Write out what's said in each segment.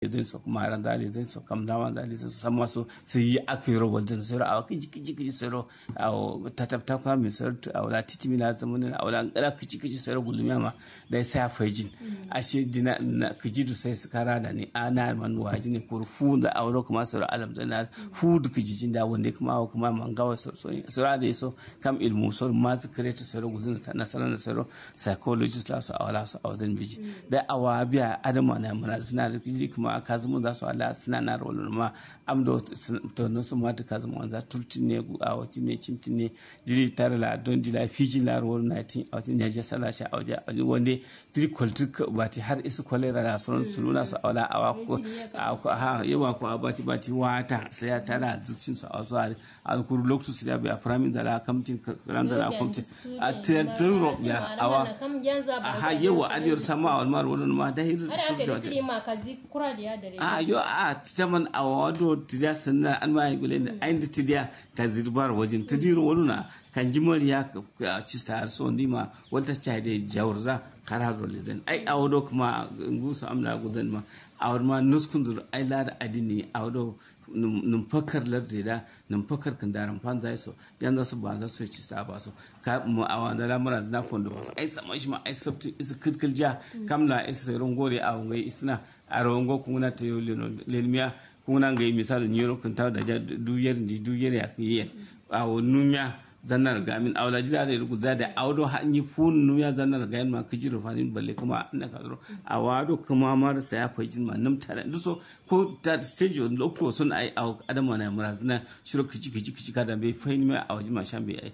zai so kuma ran dali zai so kam dama dali so sama so sai yi aka yi rawar zai so a kiji kiji kiji so a tatapta kwa mi so a wala titi mi na zamanin a wala ngara kiji kiji so gulmiya ma da sai a fajin a shi dina na kiji du sai skara da ni ana man waji ne kur fu da a wala kuma so alam da na fu du kiji jin da wanda kuma kuma man gawa so so so da so kam ilmu so ma su create so gulzin ta na sanar so psychologist la so a wala so a wajen biji da awa biya adama na mura suna da kiji kuma ka zama za su ala suna na rolin ma am da to no su mata ka zama wanza tultin ne a wati ne cintin ne diri tare la don dila fiji la rolin na tin a wati ne ja sala sha auja wanda diri kwaltik bati har isu kwalera da sunan su nuna su ala awa ko ha yawa ko bati bati wata sai ya tara zucin su a wasu a kuru lokacin su da biya firamin da la kamtin ran da la kamtin a tero ya awa ha yawa adiyar sama a wani mara wani ma da hizu su a yo a taman a wado tidiya sannan an ma gule ne ayin da tidiya ka zirbar wajen tidiru wani na kan ji mariya ka ci ta har so ndima wata cha da jawar za kara do lezen ai a wado kuma ngusu amla gudan ma a wado ma nuskun zur ai la da adini a wado num fakar lardi da num fakar kan daran fan zai so yan su ba za su ci sa ba so ka mu a wanda lamura na fondo ba ai sama shi ma ai sabti is kirkil ja kamla is rongore a ngai isna a rongo kuna ta yo lelmiya kuna ngai misali nyoro kun ta da duyar di duyar ya kiyen a numiya zannar gamin awla jira da rugu da awdo hanyi fun numiya zannar gamin ma kijiro fanin balle kuma na kadro awado kuma mar sa ya fajin ma nam tare duso ko ta stage on lokto sun ai aw adama na murazna shiro kiji kiji kiji kada be fayin ma awji ma shambe ai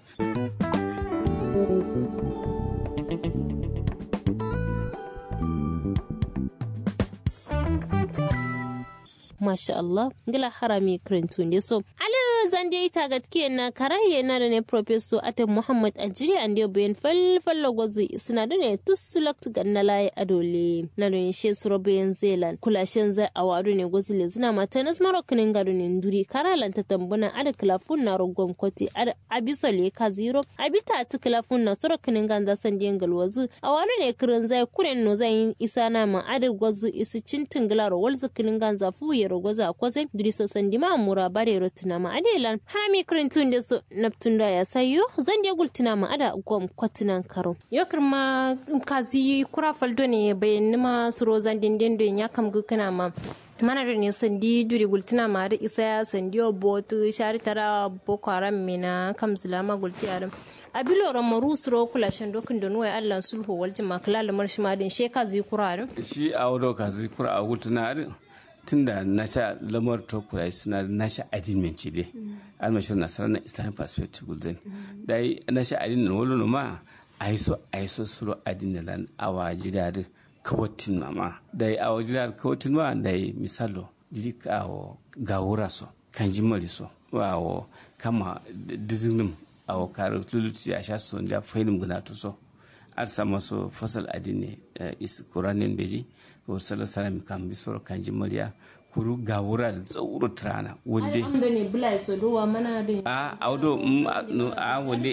masha Allah ngila harami krentunde so ala zande ita gatke na karaye na da ne professor ate muhammad ajiri ande bayan fal fallo gozi suna da ne tusulakt ganna laye adole na da ne she suro bayan zelan kula shen zai awadu ne gozi le zina mata nas marokinin gado ne nduri karalan ta tambuna ada klafun na rogon koti ada abisa le ka zero abita ta klafun na sorokinin ganza san den galwazu awadu ne kirin zai kuren no zai isa na ma ada gozi isi cintin gilaro walzu kinin ganza fuye rogoza kwase duriso sandima mura bare rotuna ma adelan hami krintun da so naptun da ya sayo zan je gultuna ma ada gwam kwatunan karo yokar ma kazi kura faldo ne bayan nima suro zan dindin don ya kam gukuna ma mana da ne sandi duri gultuna ma da isa ya sandi botu shari tara boko haram mina kam zulama gulti aram abilo ramaru suro kula shan dokin da nuwa allan sulhu waljin makala lamar shi ma din sheka zai kura shi a wado ka zai kura a gultuna tunda na sha lamar tokurai suna na sha adin ci dai almashir nasarar na islamic perspective gulden dai na sha adin na wani ma a yi so a yi so suro adin da lan awa jidar kawatin mama dai awa jidar kawatin ma dai misalo jiri awo gawura so kan ji mari so awo kama didinim awo kare luluti a sha so da fahimim guna to so ar sama so fasal adine is kuranin beji ko sala salam kan bi soro kan jimaliya kuru ga wura da tsauro trana wonde ne bula so do wa mana de a awdo no a wonde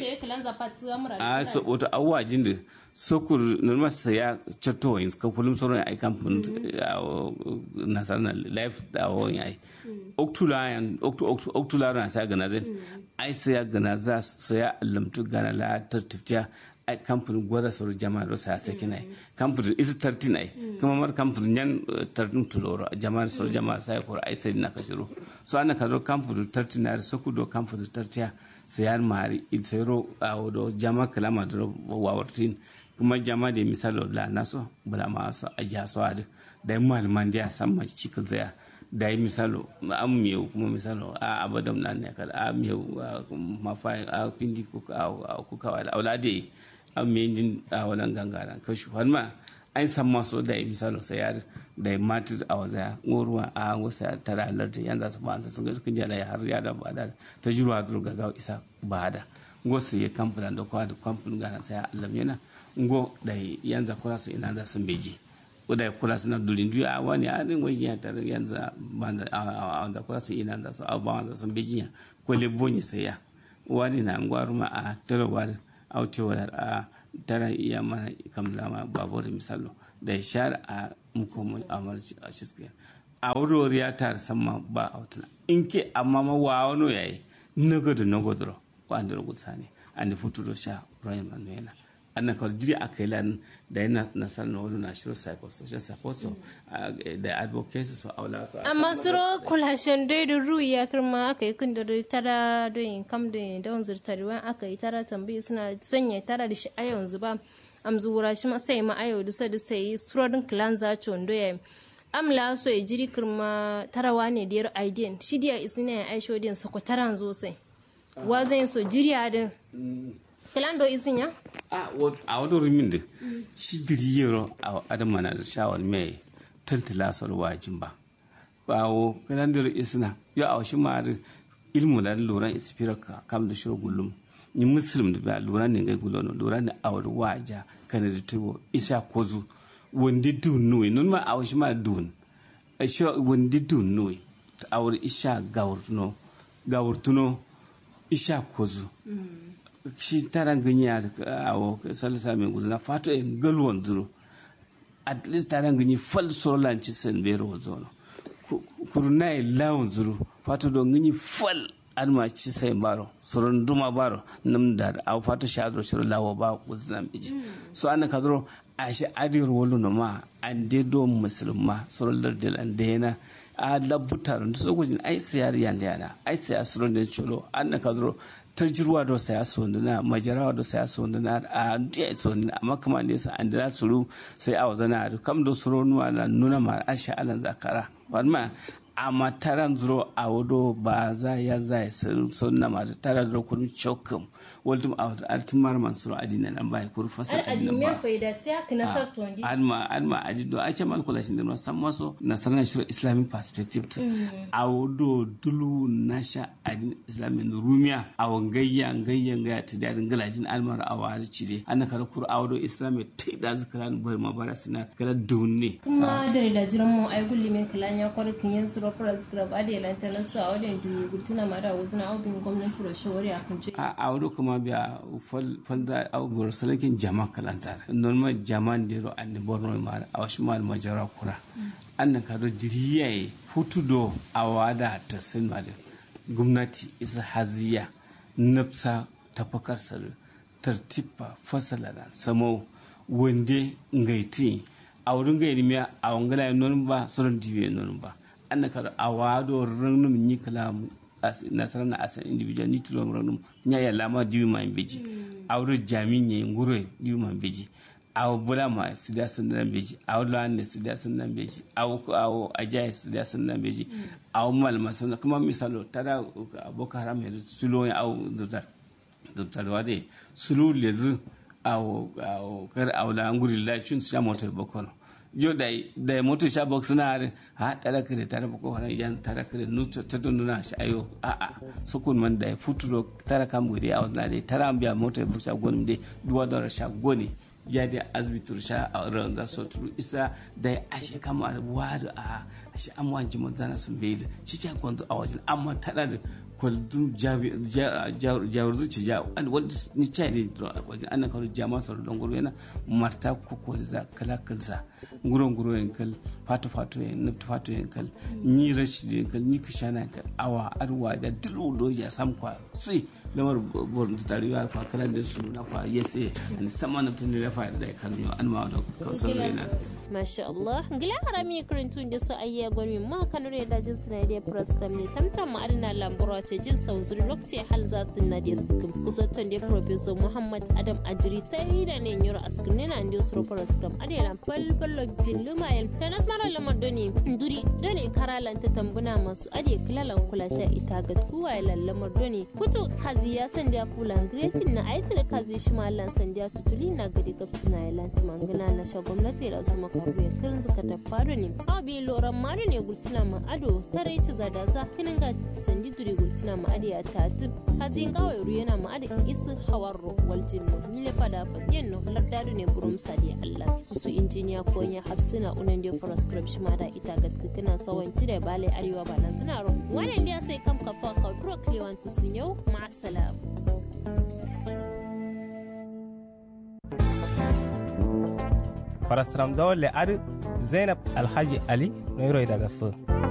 a so oto awwa jinde sokur normal saya chatto yin ka kulum soro ai kan pun nasarna life da wo ai oktula yan oktu oktu oktula ran sa gana zai ai saya gana za saya lamtu gana la tartifja ai kamfanin gwada sauri jama'a rosa ya saki nai kamfanin isi tarti nai kuma mar kamfanin yan tartin tuloro jama'a sauri jama'a sai kora ai sai na kashiro so ana kazo kamfanin tarti na so ku do kamfanin tartiya sayar mari il sayro a wodo jama'a kalama do wawartin kuma jama'a da misalo la naso bala ma so aja so adu da malaman da san ma cikin zaya da yi misalo an miyau kuma misalo a abadam na ne kada a miyau mafai a pindi kuka da aulade an miyan jin a wannan gangaren kashi har ma an san maso da yi misalo sayar da yi matir a waza ruwa a wasa tara alarta yan za su ba su sun ga kun jala har ya da ba da ta jirwa duru ga gawa isa ba da ngo su yi kamfanin da kwa da kamfanin gana sai alam yana ngo da yan za kura su ina za su beji da kula suna durin duya a wani a din wajen ya tare yanzu banda a da kula su ina da su a ba wanda sun bijiya ko le bonyi sai ya wani na ngwaru ma a tare wani a wuce wadar a tara iya mana kam lama babur misalo da shar a muko mu amarci a shiske a wuri ya tar sama ba a wutuna in ke amma ma wa wano yayi nagado nagodoro wa andiro gutsani andi futuro sha royal manuela anna kawai jiri a kai lan da yana nasarar na wani national psychosocial support so da advocacy so aula so amma suro kulashen dai da ru ya kirma aka yi kun da tara don kam da don zurtarwa aka yi tara tambayi suna sanya tara da shi a yanzu ba am zuwura shi ma sai ma ayo dusa da sai surodin clan za chondo ya amla so ya jiri kirma tarawa ne da yar aidin shi dia isina ya aisho din so ko taran zo sai wa zai so jiriya din kilan do isin ya a wani rumin da shi diri yaro a adama na da shawar mai tantala sar wajin ba bawo kilan da isina yo a shi ma ilmu la loran ispiraka kam da shiro gullum ni muslim da ba loran ne ngai gulono loran da awar waja kana da tuwo isa kozu wandi dun nuyi nun ma awar shi ma dun shi wandi dun nuyi awar isha gawurtuno gawurtuno isha kozu shi taran ganyi a awo salisa mai gudu na fato in galwan zuru at least taran ganyi fal solan ci san bero zono kuruna yi lawon zuru fato don ganyi fal an ma ci sai baro surun duma baro nam da a fato sha zo shiru lawo ba gudu na miji so an ka zuro a shi adir wolu no ma an de do musulma surun lardil an de yana a labutar da so gujin ai sayar yanda yana ai sayar surun da cholo an ka zuro tarjirwa do saya sonduna majarawa do saya sonduna a ndiya sonduna amma kuma ne sa an dira suru sai a wazana da kam do suru nuwa na nuna ma an sha alan zakara wannan amma taran zuro a wado ba za ya za ya sunna ma tara da kun chokum waldum a artin mar man suru adina nan bai kur fasal adina ba alma alma ajido a ce mal kula shin da san maso na sanan shirin islamic perspective a wado dulu nasha adin islamin rumiya a wangayya ngayya ngaya ta da galajin almar a wari cire an kar kur a wado islamic ta da zikran bar mabara sina kala dunne kuma da da jiran mu ai gulli min kalan ya kwarkin yin suru prescribe ade lantana su a wadin duniya gultuna ma da wuzina aubin gwamnati da shawari a kan a wado kuma biya falda au bor salakin jama kalantar normal jama ndero ande borno ma a wasu mal majara kura annan ka do diriye futudo a wada ta sinmade gwamnati isa haziya nafsa tafakar salu tartiba fasala da samo wande ngaiti a wurin gairi miya a wangala non ba sauran dibe non ba annan ka a wado ranum ni kalamu nasarar na asan individual ni tulo ranum nya ya lama diwi ma beji awro jami nye ngure diwi ma beji aw bula ma sida sandan beji aw lan sida sandan beji aw aw ajay sida sandan beji aw mal masana kuma misalo tada boko haram ya sulo ya aw dutar dutar wade sulu lezu aw aw kar aw la nguri la chun sa moto boko no jo da da moto sha box na har ha tara kire tara ko hana yan tara kire nu ta don na shi ayo a a sukun man da futuro tara kam gure a wannan dai tara biya moto bu sha gonum dai duwa da sha goni ya da azbitur sha a ran da so turu isa da ashe kama da wadu a ashe an wanji mun zana sun bai ci ta gonzo a wajen amma tara da kwaldun jawar zuci ja wanda ni chai ne wajen ana kawo jama sauro don guru yana marta ko za kala kansa nguron nguro yankal fato fato yan nufta fato yankal ni rashi yankal ni kishana yankal awa arwa da dulu do ya sam kwa sui lamar borin ta tarewa kwa kala da su na kwa yese ani sama na tun da fa da kan yo an ma da kausar rena masha Allah ngila harami karantun da su ayya gwami ma kanure da jin suna da program ne tamtam ma adina lambura ce jin sauzuri lokaci hal za su na da su kusantan da professor Muhammad Adam Ajiri ta yi da ne yoro askin ne na ndio suro program adina falfallo billuma yal tanas mara lamar doni duri doni karalan ta tambuna masu ade kilalan kula sha ita ga kuwa lallamar doni kuto kazi ya sanda fulan gretin na aitar kazi shi mallan sanda tutuli na gadi gabsu na yalanti mangana na sha gwamnati da su kabuya kirin suka ta faru ne awa bi loran mari ne gultina ma ado tare ci zada za kinin ga sandi duri gultina ma adi ya tatu hazin kawai ru yana ma adi isu hawar ro wal jinno ni le fada fa yenno lardadu ne burum sadi allah su su injiniya ko ya hapsina unan dio proscribe shi ma da ita ga kina sawan ci da bale arewa ba nan suna ro wannan dia sai kam kafa ka dro kliwan tu sun yau ma salam farasram dole ar zainab alhaji ali noiro daga so